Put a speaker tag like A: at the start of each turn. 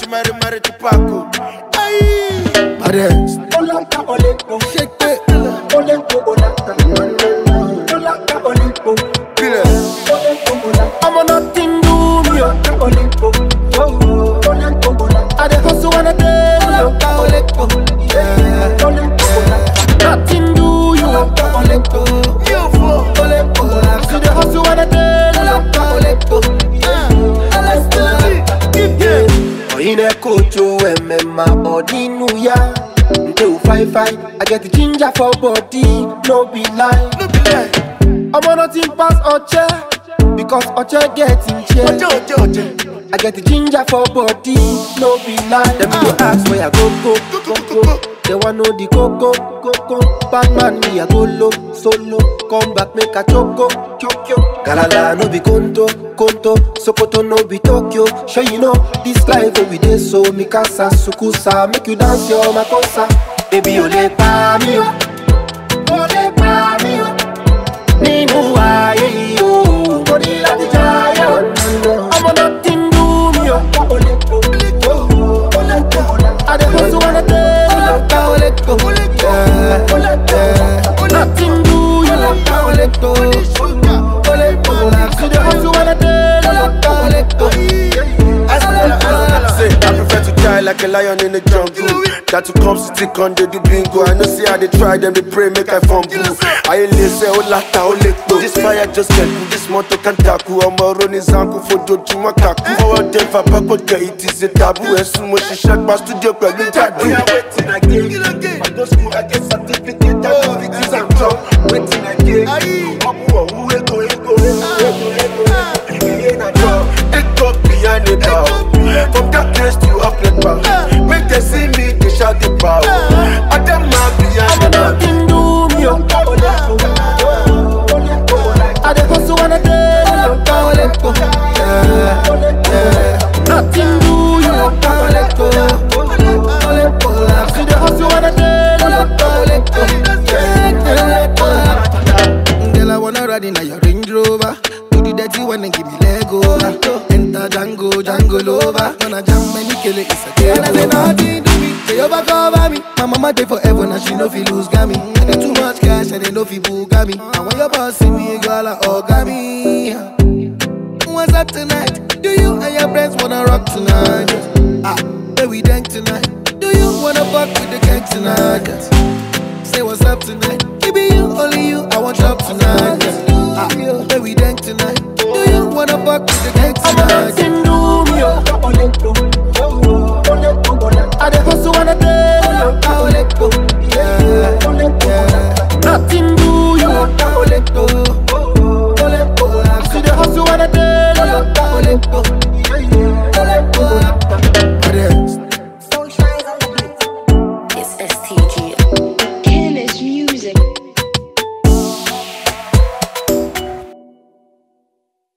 A: chimari mari chipako. Aye.
B: Baddest.
C: Olaka Olepo,
B: Shake it.
C: Olepo Olaka, Olaka Olepo,
A: Killer.
C: Olepo Olaka,
B: I'm on nothing do me. oh.
C: Olaka Olepo, oh, Olepo Olaka,
B: I dey hustle when I day. Olaka Olepo. Yeah.
C: Olepo Olaka,
B: Nothing do you.
C: Olaka Olepo,
A: You fool.
B: Olepo. See the hustle when I day. Olaka Olepo. Oyine kojo emema odinu ya Nte u fine fine I get the ginger for body No be lie
A: No be lie.
B: Omo nothing pass Oche Because Oche get in
A: Oje,
B: chair
A: oje, oje.
B: I get the ginger for body No be lie Them go ask where I go go go go They want know the coco coco Bad man me I go low solo Come back make a choco choco Galala no be conto conto Sokoto no be Tokyo Sure you know this life wey we dey so Mikasa sukusa make you dance your makosa Baby o le pa mi o O le pa mi o Nínú ayé yìí o Mo ní láti jayé o Ọmọ nothing do me o
C: Olepo, oh, Olepo Olaka,
B: I dey hustle when I dey Olaka Oleko Yeah, yeah Nothing do you Olaka Oleko Oleko See the hustle when I dey Olaka Oleko
A: Say, I prefer to die like a lion in the jungle. That to come stick on the do bingo. I know see how they try them, they pray, make I fumble. I ain't say, oh, lata, oh, leto. This fire just get cool, this motor can tackle. I'm a running zanku for doju makaku. Forward them for back, but it is a taboo. And soon when she shot my studio, but we tattoo. We are waiting again. I go school, I get certificate, I go fix and job. Waiting again. I'm who will go, go, Take up behind the bow. From that place to up the bow. Make them see me, they shout the bow. I them not behind
B: Ọmọ
A: the bow.
B: nothing do me o
C: Olepo, oh, Olepo Olaka,
B: I dey hustle when I dey Olaka Oleko Yeah, yeah Nothing do you Olaka Oleko Oleko See the hustle when I dey Olaka Oleko Yeah, yeah Girl, I wanna ride in a your Range Rover. Do the dirty one and give me leg over. Enter Django, Django Lover. Wanna jam many kill it, it's a game. And I say nothing to me, they overcover me. My mama dey forever, now she no fi lose gami. I get too much cash, and they no fi bugami. And when your boss see me, girl, I orgami. What's up tonight? Do you and your friends wanna rock tonight? Ah, where we dance tonight? Do you wanna fuck with the gang tonight? Say what's up tonight? Give me you, only you, I want drop tonight. Ah, where we